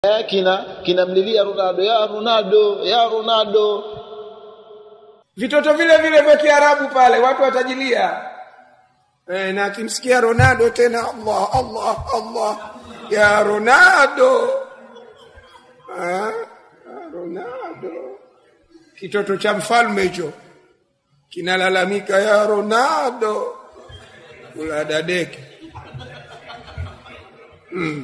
eh, kina kinamlilia Ronaldo ya Ronaldo ya Ronaldo vitoto vile vile vya Kiarabu pale watu watajilia e, na akimsikia Ronaldo tena Allah Allah Allah ya Ronaldo ah, Ronaldo kitoto cha mfalme hicho kinalalamika ya Ronaldo kula dadeke mm.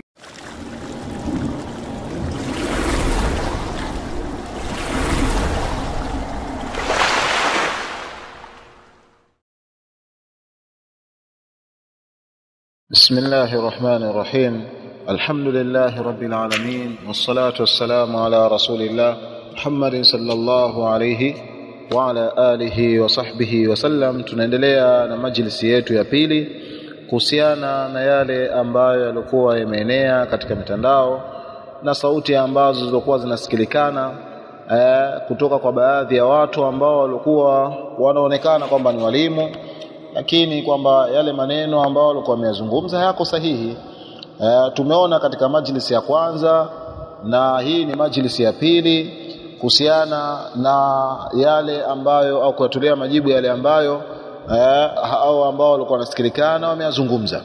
بسم الله الرحمن الرحيم الحمد لله رب العالمين والصلاة والسلام على رسول الله محمد صلى الله عليه وعلى آله وصحبه وسلم tunaendelea na majlisi yetu ya pili kuhusiana na yale ambayo yalikuwa yameenea katika mitandao na sauti ambazo zilikuwa zinasikilikana eh, kutoka kwa baadhi ya watu ambao walikuwa wanaonekana kwamba ni walimu lakini kwamba yale maneno ambayo walikuwa wameyazungumza hayako sahihi. E, tumeona katika majlisi ya kwanza na hii ni majlisi ya pili kuhusiana na yale ambayo au kuyatolea majibu yale ambayo e, au ambao walikuwa wanasikilikana wameyazungumza.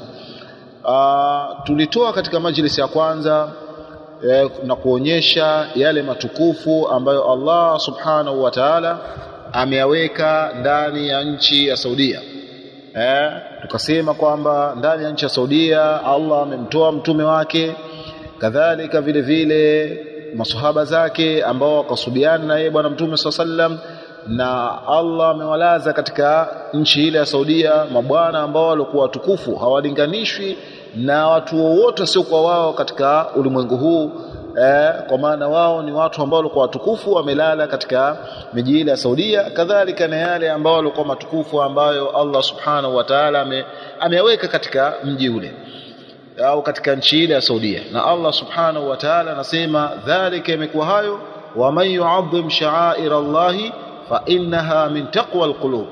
Tulitoa katika majlisi ya kwanza e, na kuonyesha yale matukufu ambayo Allah subhanahu wa ta'ala ameyaweka ndani ya nchi ya Saudia eh, tukasema kwamba ndani ya nchi ya Saudia Allah amemtoa mtume wake, kadhalika vile vile masahaba zake ambao wakasubiana na yeye bwana mtume swalla sallam, na Allah amewalaza katika nchi ile ya Saudia mabwana ambao walikuwa watukufu, hawalinganishwi na watu wowote wasiokuwa wao katika ulimwengu huu eh, kwa maana wao ni watu ambao walikuwa watukufu wamelala katika miji ile ya Saudia, kadhalika na yale ambao walikuwa matukufu ambayo Allah subhanahu wa ta'ala ame, ameyaweka katika mji ule au katika nchi ile ya Saudia. Na Allah subhanahu wa ta'ala anasema dhalika, imekuwa hayo wa man yu'azzim sha'air Allahi fa innaha min taqwa alqulub,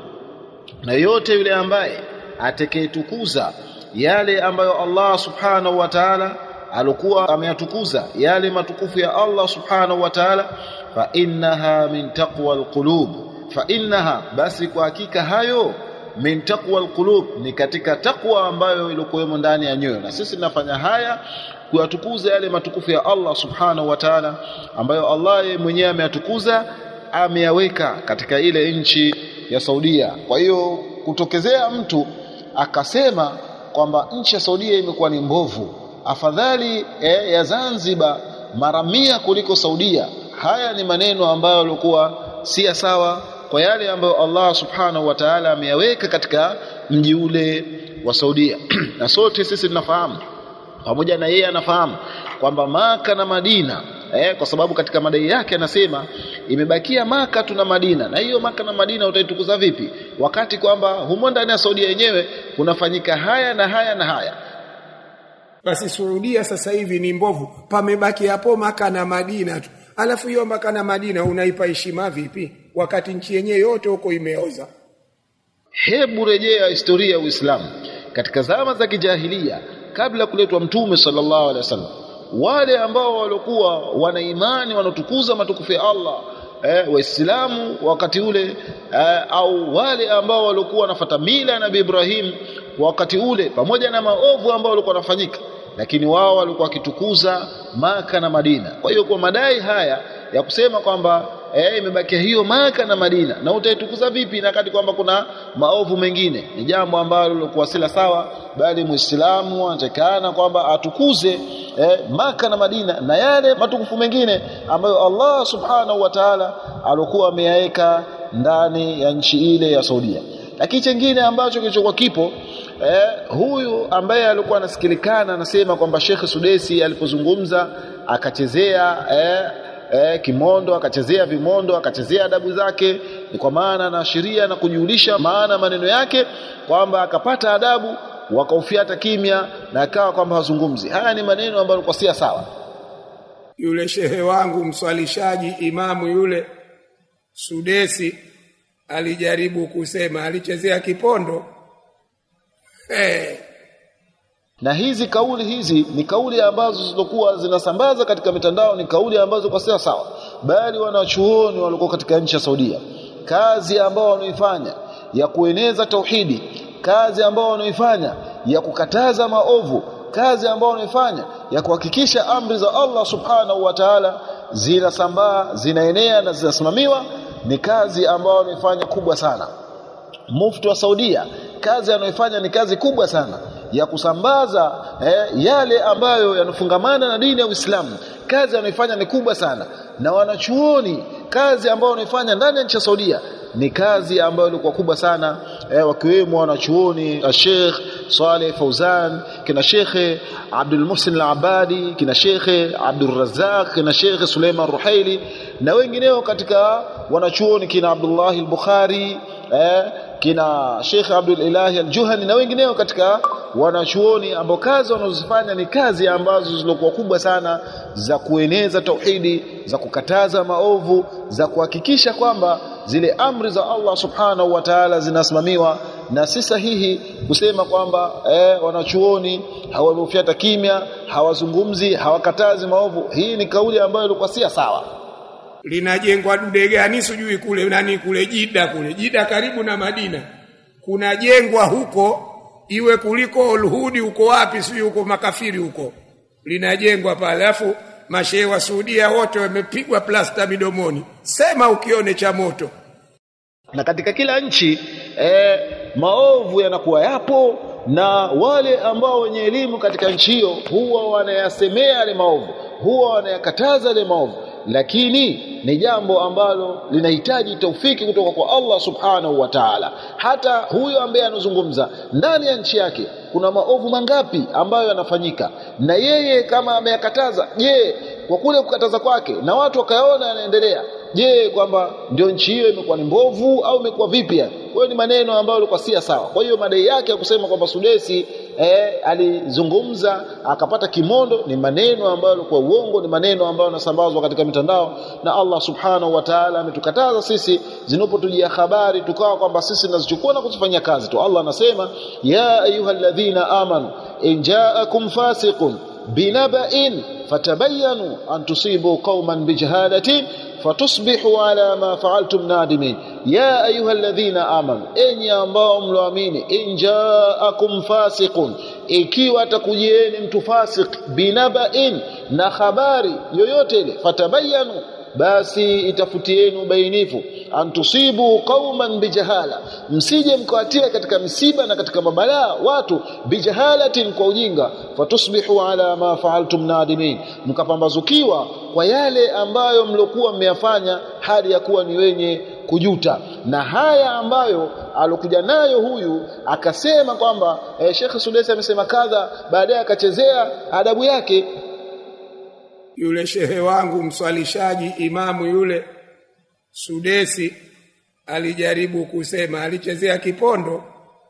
na yote yule ambaye atakayetukuza yale ambayo Allah subhanahu wa ta'ala alikuwa ameyatukuza yale matukufu ya Allah subhanahu wa ta'ala, fa innaha min taqwa alqulub, fa innaha, basi kwa hakika hayo min taqwa alqulub, ni katika takwa ambayo ilikuwemo ndani ya nyoyo. Na sisi tunafanya haya kuyatukuza yale matukufu ya Allah subhanahu wa ta'ala, ambayo Allah yeye mwenyewe ameyatukuza, ameyaweka katika ile nchi ya Saudia. Kwa hiyo kutokezea mtu akasema kwamba nchi ya Saudia imekuwa ni mbovu afadhali eh, ya Zanzibar mara mia kuliko Saudia. Haya ni maneno ambayo yalikuwa si sawa kwa yale ambayo Allah subhanahu wa ta'ala ameyaweka katika mji ule wa Saudia na sote sisi tunafahamu pamoja na yeye anafahamu kwamba Maka na Madina eh, kwa sababu katika madai yake anasema imebakia Maka tuna Madina, na hiyo Maka na Madina utaitukuza vipi wakati kwamba humo ndani ya Saudia yenyewe kunafanyika haya na haya na haya basi Saudia sasa hivi ni mbovu, pamebaki hapo Maka na Madina tu. Alafu hiyo Maka na Madina unaipa heshima vipi, wakati nchi yenyewe yote huko imeoza? Hebu rejea historia ya Uislamu katika zama za kijahilia, kabla kuletwa Mtume sallallahu alaihi wasallam, wale ambao walikuwa wana imani wanatukuza matukufu ya Allah eh, Waislamu wakati ule eh, au wale ambao walikuwa wanafuata mila ya Nabii Ibrahim wakati ule, pamoja na maovu ambao walikuwa wanafanyika, lakini wao walikuwa wakitukuza Maka na Madina. Kwa hiyo kwa madai haya ya kusema kwamba eh, imebakia hiyo Maka na Madina na utaitukuza vipi, na kati kwamba kuna maovu mengine, ni jambo ambalo lilikuwa sila sawa, bali Muislamu anatakana kwamba atukuze eh, Maka na Madina na yale matukufu mengine ambayo Allah subhanahu wa ta'ala alikuwa ameyaweka ndani ya nchi ile ya Saudia. Lakini chengine ambacho kilichokuwa kipo eh, huyu ambaye alikuwa anasikilikana anasema kwamba Sheikh Sudesi alipozungumza akachezea eh, eh, kimondo akachezea vimondo akachezea adabu zake, ni kwa maana anaashiria na kujulisha maana maneno yake kwamba akapata adabu wakaufiata kimya na akawa kwamba hazungumzi. Haya ni maneno ambayo yalikuwa si sawa. Yule shehe wangu mswalishaji, imamu yule Sudesi alijaribu kusema, alichezea kipondo hey. na hizi kauli hizi ni kauli ambazo zilizokuwa zinasambaza katika mitandao ni kauli ambazo kwa sawa sawa bali wanachuoni walikuwa katika nchi ya Saudia kazi ambao wanaifanya ya kueneza tauhidi kazi ambao wanaifanya ya kukataza maovu kazi ambao wanaifanya ya kuhakikisha amri za Allah subhanahu wa ta'ala zinasambaa zinaenea na zinasimamiwa ni kazi ambao wanaifanya kubwa sana mufti wa Saudia kazi anayoifanya ni kazi kubwa sana ya kusambaza eh, yale ambayo yanafungamana na dini ya Uislamu kazi anayoifanya ni kubwa sana na wanachuoni kazi ambayo wanaifanya ndani ya nchi ya Saudia ni kazi ambayo ilikuwa kubwa sana eh, wakiwemo wanachuoni Sheikh Saleh Fauzan kina Sheikh Abdul Muhsin Al-Abadi kina Sheikh Abdul Razzaq kina Sheikh Suleiman Ruhaili na wengineo katika wanachuoni kina Abdullah Al-Bukhari eh, kina Sheikh Abdul Ilahi Al-Juhani na wengineo katika wanachuoni ambao kazi wanazofanya ni kazi ambazo zilikuwa kubwa sana za kueneza tauhidi za kukataza maovu za kuhakikisha kwamba zile amri za Allah subhanahu wa ta'ala zinasimamiwa na si sahihi kusema kwamba eh, wanachuoni hawafyata kimya hawazungumzi hawakatazi maovu hii ni kauli ambayo ilikuwa si sawa linajengwa dude gani sijui kule nani kule Jida kule Jida karibu na Madina kunajengwa huko iwe kuliko Ulhudi huko wapi sijui huko makafiri huko linajengwa pale alafu mashehe wa Saudia wote wamepigwa plasta midomoni sema ukione cha moto na katika kila nchi eh, maovu yanakuwa yapo na wale ambao wenye elimu katika nchi hiyo huwa wanayasemea yale maovu huwa wanayakataza yale maovu lakini ni jambo ambalo linahitaji taufiki kutoka kwa Allah subhanahu wa ta'ala hata huyo ambaye anazungumza ndani ya nchi yake kuna maovu mangapi ambayo yanafanyika na yeye kama ameyakataza je kwa kule kukataza kwake na watu wakaona yanaendelea je kwamba ndio nchi hiyo imekuwa ni mbovu au imekuwa vipi kwa hiyo ni maneno ambayo yalikuwa si sawa kwa hiyo madai yake ya kusema kwamba Sudesi eh, alizungumza akapata kimondo ni maneno ambayo yalikuwa uongo ni maneno ambayo yanasambazwa katika mitandao na Allah subhanahu wa ta'ala ametukataza sisi zinapotujia habari tukawa kwamba sisi tunazichukua na kuzifanyia kazi tu Allah anasema ya ayyuhalladhina amanu in ja'akum fasiqun binaba'in fatabayyanu an tusibu qauman bijahalatin fatusbihu ala ma fa'altum nadimin ya ayuha alladhina amanu enyi ambao mloamini in ja'akum fasiqun ikiwa atakujieni mtu fasik binaba'in na habari yoyote ile fatabayanu basi itafutieni ubainifu antusibu qauman bijahala msije mkawatia katika misiba na katika mabalaa watu bijahalatin kwa ujinga fatusbihu ala ma fa'altum nadimin mkapambazukiwa kwa yale ambayo mlokuwa mmeyafanya hali ya kuwa ni wenye kujuta na haya ambayo alokuja nayo huyu akasema kwamba eh, Sheikh Sudesi amesema kadha baadaye akachezea adabu yake yule shehe wangu mswalishaji imamu yule Sudesi alijaribu kusema alichezea kipondo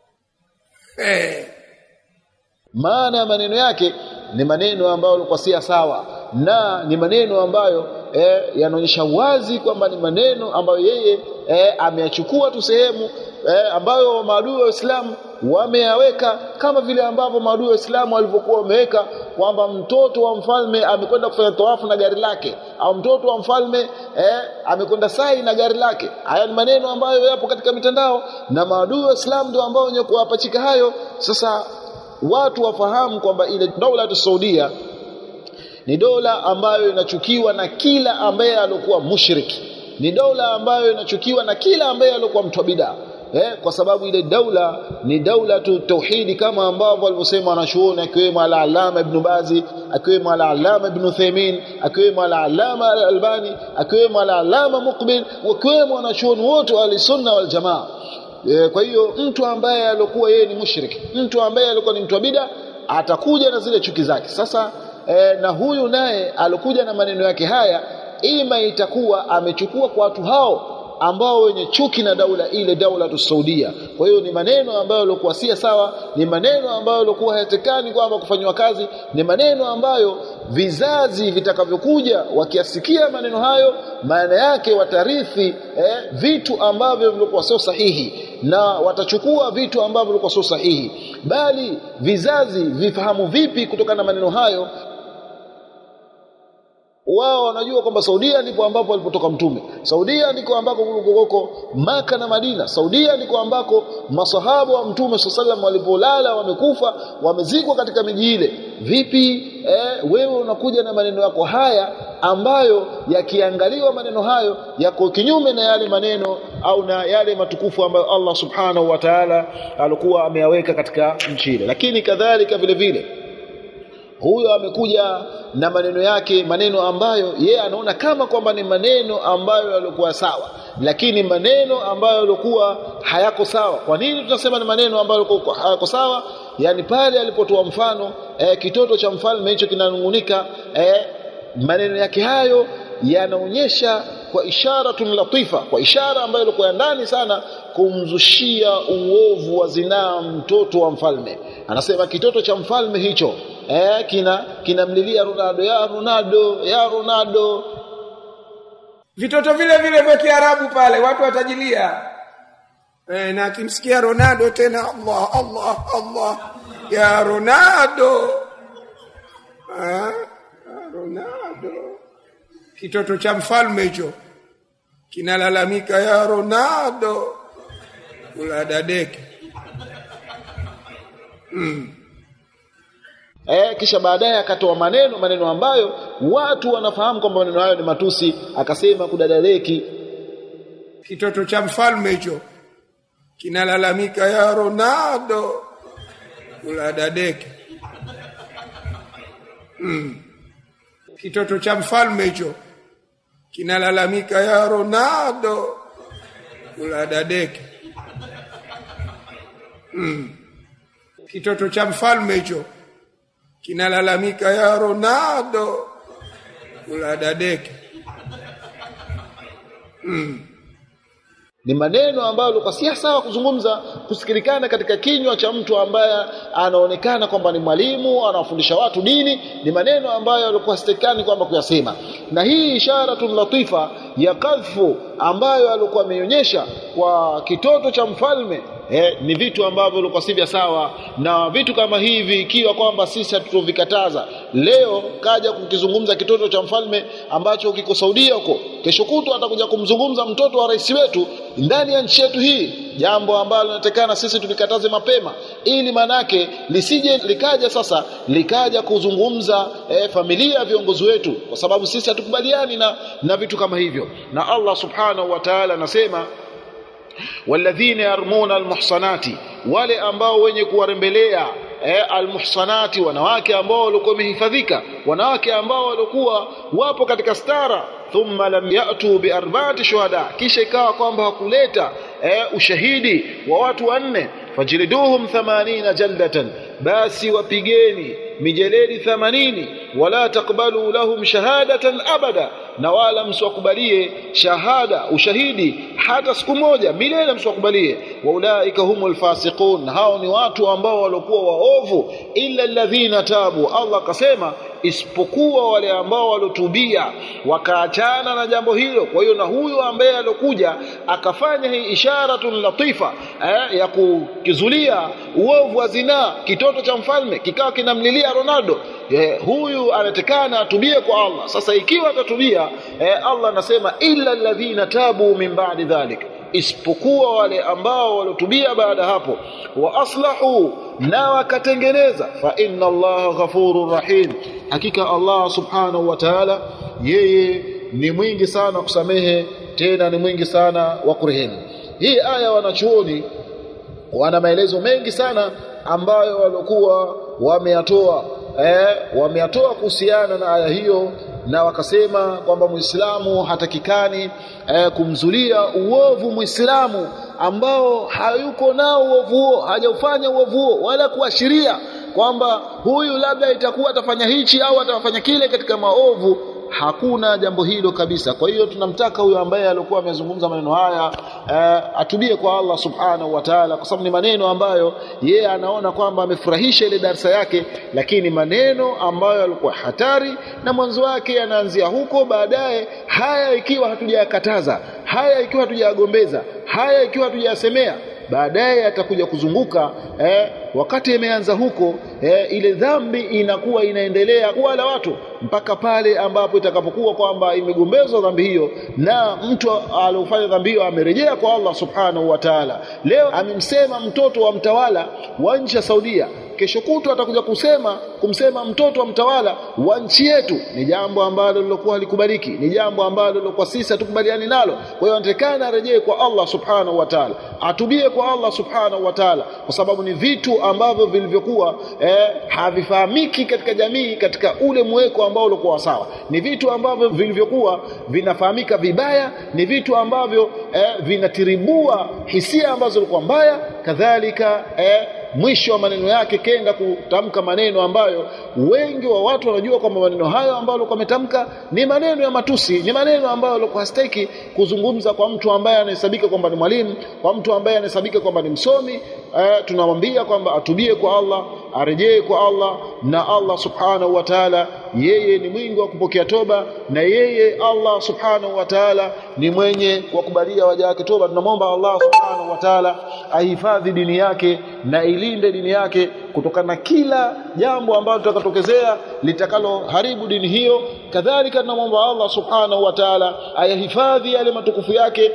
hey. maana ya maneno yake ni maneno ambayo yalikuwa si sawa na ni maneno ambayo eh, yanaonyesha wazi kwamba ni maneno ambayo yeye eh, ameyachukua tu sehemu eh, ambayo maadui wa Uislamu wameyaweka kama vile ambavyo maadui wa Uislamu walivyokuwa wameweka kwamba mtoto wa mfalme amekwenda kufanya tawafu na gari lake au mtoto wa mfalme eh, amekwenda sai na gari lake. Haya ni maneno ambayo yapo katika mitandao na maadui wa Uislamu ndio ambao wenye kuwapachika hayo. Sasa watu wafahamu kwamba ile dola ya Saudia ni dola ambayo inachukiwa na kila ambaye alikuwa mushriki ni dola ambayo inachukiwa na kila ambaye alikuwa mtu bidaa eh, kwa sababu ile daula ni daula tu tauhidi kama ambavyo alivyosema wanachuoni akiwemo al-Allama Ibn Bazi akiwemo al-Allama Ibn Uthaymeen akiwemo al-Allama al-Albani akiwemo al-Allama Muqbil wakiwemo wanachuoni wote wa sunna wal jamaa e, kwa hiyo mtu ambaye alikuwa yeye ni mushrik mtu ambaye alikuwa ni mtu wa bid'a atakuja na zile chuki zake sasa e, na huyu naye alikuja na maneno yake haya ima itakuwa amechukua kwa watu hao ambao wenye chuki na daula ile daula tu Saudia. Kwa hiyo ni maneno ambayo yalikuwa si sawa, ni maneno ambayo yalikuwa hayatekani kwamba kufanywa kazi, ni maneno ambayo vizazi vitakavyokuja wakiasikia maneno hayo, maana yake watarithi eh, vitu ambavyo vilikuwa sio sahihi na watachukua vitu ambavyo vilikuwa sio sahihi bali vizazi vifahamu vipi kutokana na maneno hayo wao wanajua kwamba Saudia ndipo ambapo alipotoka mtume. Saudia ndiko ambako kuliko Maka na Madina. Saudia ndiko ambako masahaba wa mtume sallallahu walipolala wamekufa, wamezikwa katika miji ile. Vipi eh, wewe unakuja na maneno yako haya ambayo yakiangaliwa maneno hayo yako kinyume na yale maneno au na yale matukufu ambayo Allah subhanahu wa ta'ala alikuwa ameyaweka katika nchi ile. Lakini kadhalika vile vile huyo amekuja na maneno yake maneno ambayo yeye anaona kama kwamba ni maneno ambayo yalikuwa sawa lakini maneno ambayo yalikuwa hayako sawa kwa nini tunasema ni maneno ambayo yalikuwa hayako sawa yani pale alipotoa mfano eh, kitoto cha mfalme hicho kinanungunika eh, maneno yake hayo yanaonyesha kwa ishara latifa kwa ishara ambayo ilikuwa ya ndani sana kumzushia uovu wa zinaa mtoto wa mfalme anasema kitoto cha mfalme hicho eh, kina kinamlilia Ronaldo ya Ronaldo ya Ronaldo vitoto vile vile vya Kiarabu pale watu watajilia eh, na akimsikia Ronaldo tena Allah Allah Allah ya Ronaldo ah, Ronaldo kitoto cha mfalme hicho kinalalamika ya Ronaldo kula dadeke mm. Eh, kisha baadaye akatoa maneno maneno ambayo watu wanafahamu kwamba maneno hayo ni matusi akasema kudadaleki kitoto cha mfalme hicho kinalalamika ya Ronaldo kula dadeke mm. kitoto cha mfalme hicho kinalalamika ya Ronaldo kula dadeke mm. kitoto cha mfalme hicho kinalalamika ya Ronaldo kula dadeke mm. ni maneno ambayo yalikuwa si sawa kuzungumza kusikilikana katika kinywa cha mtu ambaye anaonekana kwamba ni mwalimu anawafundisha watu dini ni maneno ambayo yalikuwa sitekani kwamba kuyasema na hii isharatun latifa ya kadhfu ambayo alikuwa ameionyesha kwa kitoto cha mfalme eh, ni vitu ambavyo vilikuwa si vya sawa na vitu kama hivi ikiwa kwamba sisi hatutovikataza leo kaja kukizungumza kitoto cha mfalme ambacho kiko Saudia huko kesho kutwa atakuja kumzungumza mtoto wa rais wetu ndani ya nchi yetu hii jambo ambalo linatekana sisi tulikataze mapema ili manake lisije likaja sasa likaja kuzungumza eh, familia ya viongozi wetu kwa sababu sisi hatukubaliani na, na vitu kama hivyo na Allah subhanahu wa ta'ala anasema walladhina yarmuna almuhsanati wale ambao wenye kuwarembelea eh, almuhsanati wanawake ambao walikuwa wamehifadhika wanawake ambao walikuwa wapo katika stara thumma lam yatu biarba'ati shuhada kisha ikawa kwamba hakuleta eh, ushahidi wa watu wanne fajliduhum 80 jaldatan basi wapigeni mijeledi 80 wala takbalu lahum shahadatan abada na wala msiwakubalie shahada ushahidi hata siku moja milele msiwakubalie waulaika humul fasiqun hao ni watu ambao walikuwa waovu illa alladhina tabu Allah akasema isipokuwa wale ambao walotubia wakaachana na jambo hilo kwa hiyo na huyo ambaye alokuja akafanya hii isharatun latifa eh, ya kukizulia uovu wa zinaa kitoto cha mfalme kikawa kinamlilia Ronaldo eh, huyu anatekana atubie kwa Allah sasa ikiwa atatubia eh, Allah anasema illa alladhina tabu min ba'di dhalik isipokuwa wale ambao walotubia baada hapo wa aslahu na wakatengeneza fa inna allaha ghafurur rahim hakika Allah subhanahu wa ta'ala yeye ni mwingi sana kusamehe tena ni mwingi sana wa kurehemu hii aya wanachuoni wana maelezo mengi sana ambayo walikuwa wameyatoa eh, wameyatoa kuhusiana na aya hiyo na wakasema kwamba Muislamu hatakikani eh, kumzulia uovu Muislamu ambao hayuko nao uovu huo hajaufanya uovu huo wala kuashiria kwamba huyu labda itakuwa atafanya hichi au atafanya kile katika maovu hakuna jambo hilo kabisa kwa hiyo tunamtaka huyo ambaye alikuwa amezungumza maneno haya uh, atubie kwa Allah subhanahu wa ta'ala kwa sababu ni maneno ambayo yeye anaona kwamba amefurahisha ile darsa yake lakini maneno ambayo yalikuwa hatari na mwanzo wake yanaanzia huko baadaye haya ikiwa hatujayakataza haya ikiwa hatujayagombeza haya ikiwa hatujayasemea baadaye atakuja kuzunguka eh, wakati imeanza huko eh, ile dhambi inakuwa inaendelea kuwala watu mpaka pale ambapo itakapokuwa kwamba imegombezwa dhambi hiyo na mtu aliofanya dhambi hiyo amerejea kwa Allah subhanahu wa ta'ala leo amemsema mtoto wa mtawala wa nchi ya Saudia kesho kutwa atakuja kusema kumsema mtoto wa mtawala wa nchi yetu ni jambo ambalo lilokuwa halikubaliki ni jambo ambalo lilokuwa sisi hatukubaliani nalo kwa hiyo anatakana arejee kwa Allah subhanahu wa ta'ala atubie kwa Allah subhanahu wa ta'ala kwa sababu ni vitu ambavyo vilivyokuwa eh, havifahamiki katika jamii katika ule mweko ambao ulikuwa sawa ni vitu ambavyo vilivyokuwa vinafahamika vibaya ni vitu ambavyo eh, vinatiribua hisia ambazo zilikuwa mbaya kadhalika eh, mwisho wa maneno yake kenda kutamka maneno ambayo wengi wa watu wanajua kwamba maneno hayo ambayo alikuwa ametamka ni maneno ya matusi ni maneno ambayo alikuwa hastaki kuzungumza kwa mtu ambaye anahesabika kwamba ni mwalimu kwa mtu ambaye anahesabika kwamba ni msomi eh, tunamwambia kwamba atubie kwa Allah arejee kwa Allah na Allah subhanahu wa ta'ala yeye ni mwingi wa kupokea toba na yeye Allah subhanahu wa ta'ala ni mwenye kuwakubalia waja wake toba tunamwomba Allah subhanahu wa ta'ala ahifadhi dini yake na ilinde dini yake kutokana na kila jambo ambalo litakatokezea litakalo haribu dini hiyo kadhalika tunamwomba Allah subhanahu wa ta'ala ayahifadhi yale matukufu yake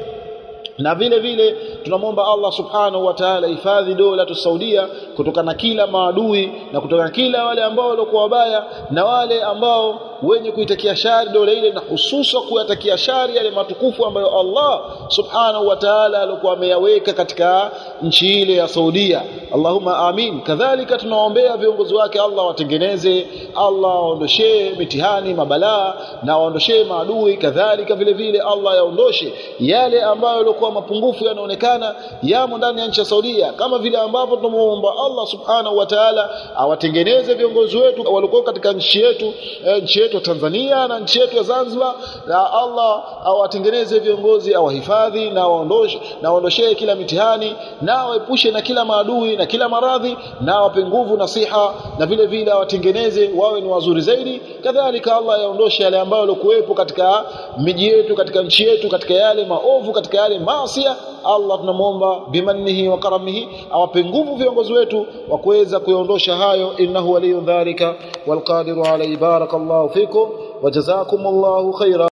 na vile vile tunamwomba Allah subhanahu wa ta'ala hifadhi dola tu Saudia kutokana na kila maadui na kutokana na kila wale ambao walikuwa wabaya na wale ambao wenye kuitakia shari dola ile na hususa kuyatakia shari yale matukufu ambayo Allah subhanahu wa ta'ala alikuwa ameyaweka katika nchi ile ya Saudia Allahumma amin kadhalika tunaombea viongozi wake Allah watengeneze Allah waondoshee mitihani mabalaa na waondoshee maadui kadhalika vile vile Allah yaondoshe yale ambayo yalikuwa mapungufu yanaonekana yamo ndani ya nchi ya Saudia kama vile ambavyo tunamuomba Allah subhanahu wa ta'ala awatengeneze viongozi wetu walikuwa katika nchi yetu eh, nchi yetu ya Tanzania na nchi yetu ya Zanzibar na Allah awatengeneze viongozi awahifadhi na waondoshe na waondoshee kila mitihani na awaepushe na kila maadui na kila maradhi na awape nguvu na siha na vile vile awatengeneze wawe ni wazuri zaidi kadhalika Allah yaondoshe yale ambayo yalikuwepo katika miji yetu katika nchi yetu katika yale maovu katika yale maasia Allah tunamwomba bimannihi wa karamihi awape nguvu viongozi wetu wa kuweza kuyaondosha hayo innahu waliyun dhalika walqadiru alayhi barakallahu fikum wa jazakumullahu khaira